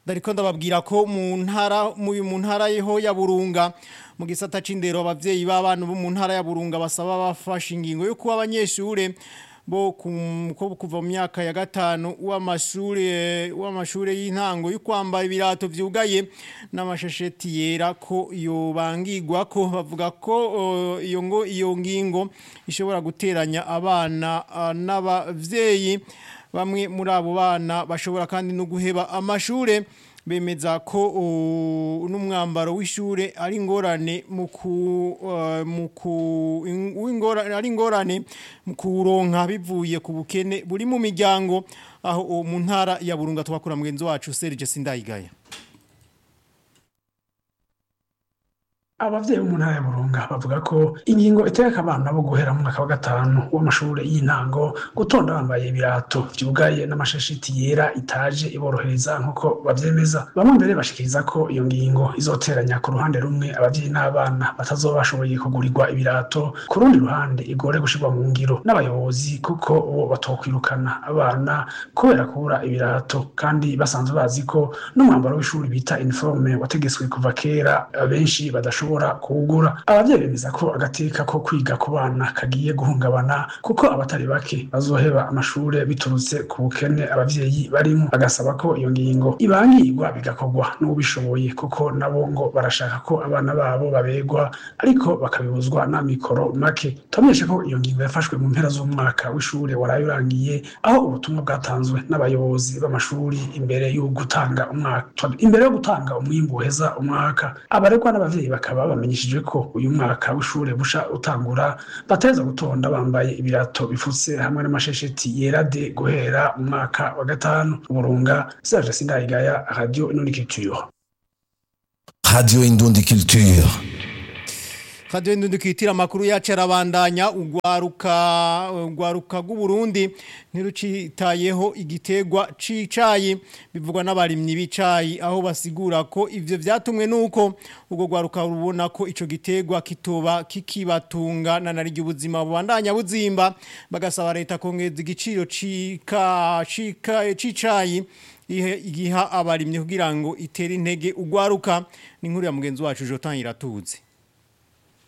Dariko ndababwira ko mu ntara mu mu ntara yeho ya Burunga mu gisata c'indero abavyeyi b'abana bo mu ntara ya Burunga basaba bafashe ingingo yo kuba abanyeshure bo ku- ko kuva mu myaka ya gatanu w'amashure w'amashure y'intango yo kwambara ibirato vyugaye n'amashesheti yera ko yobangirwa ko bavuga ko uh, iyo ngo iyo ngingo ishobora guteranya abana uh, n'abavyeyi bamwe muri abo bana bashobora kandi no guheba amashure bemeza ko uh, n'umwambaro w'ishure ari ingorane mu ku uh, mu ku in- w'ingora- ari ingorane mu kuronka bivuye ku bukene buri mu miryango aho uh, mu ntara ya Burunga twakura mugenzi wacu Serge Sindayigaya abavyeyi bo mu ntara ya burunga bavuga ko ingingo itegeka abana bo guhera mu mwaka wa gatanu w'amashure y'intango gutonda bambaye ibirato vyugaye n'amashashiti yera itaje iborohereza nk'uko bavyemeza bamwe mbere bashikiriza ko iyo ngingo izoteranya ku ruhande rumwe abavyeyi n'abana batazoba bashoboye kugurirwa ibirato ku rundi ruhande igore gushirwa mu ngiro n'abayobozi kuko bo batokwirukana abana kubera kubura ibirato kandi basanzwe bazi ko n'umwambaro w'ishuri bita uniforme wategetswe kuva kera abenshi badashobora kuwugura abavyeyi bemeza ko agateka ko kwiga ku bana kagiye guhungabana kuko abatari bake bazoheba amashure biturutse ku bukene abavyeyi barimo agasaba ko iyo ngingo ibangirwa bigakorwa n'ubishoboye kuko nabo ngo barashaka ko abana babo babegwa ariko bakabibuzwa n'amikoro make tubamenyeshe ko iyo ngingo yafashwe mu mpera z'umwaka w'ishure waraye urangiye aho ubutumwa bwatanzwe n'abayobozi b'amashuri imbere yo gutanga umwaka imbere yo gutanga umwimbu uheza umwaka abaregwa n'abavyeyi bakaba bamenyeshejwe ko uyu mwaka w'ishure busha utangura bateza gutonda bambaye ibirato bifutse hamwe n'amashesheti yera de guhera mu mwaka wa gatanu burunga Serge Sindayigaya Radio Inonikiture Radio Indundi Culture. Radio Ndundi kwitira makuru yacu arabandanya ugwaruka ugwaruka rw'u Burundi ntirucitayeho igitegwa cicayi bivugwa n'abarimyi bicayi aho basigura ko ivyo vyatumwe nuko ubwo gwaruka rubona ko ico gitegwa kitoba kikibatunga na naryo ubuzima bubandanya buzimba bagasaba leta kongeza igiciro cika cika cicayi ihe igiha abarimyi kugira ngo itere intege ugwaruka ni nkuru ya mugenzi wacu Jotan Iratuzi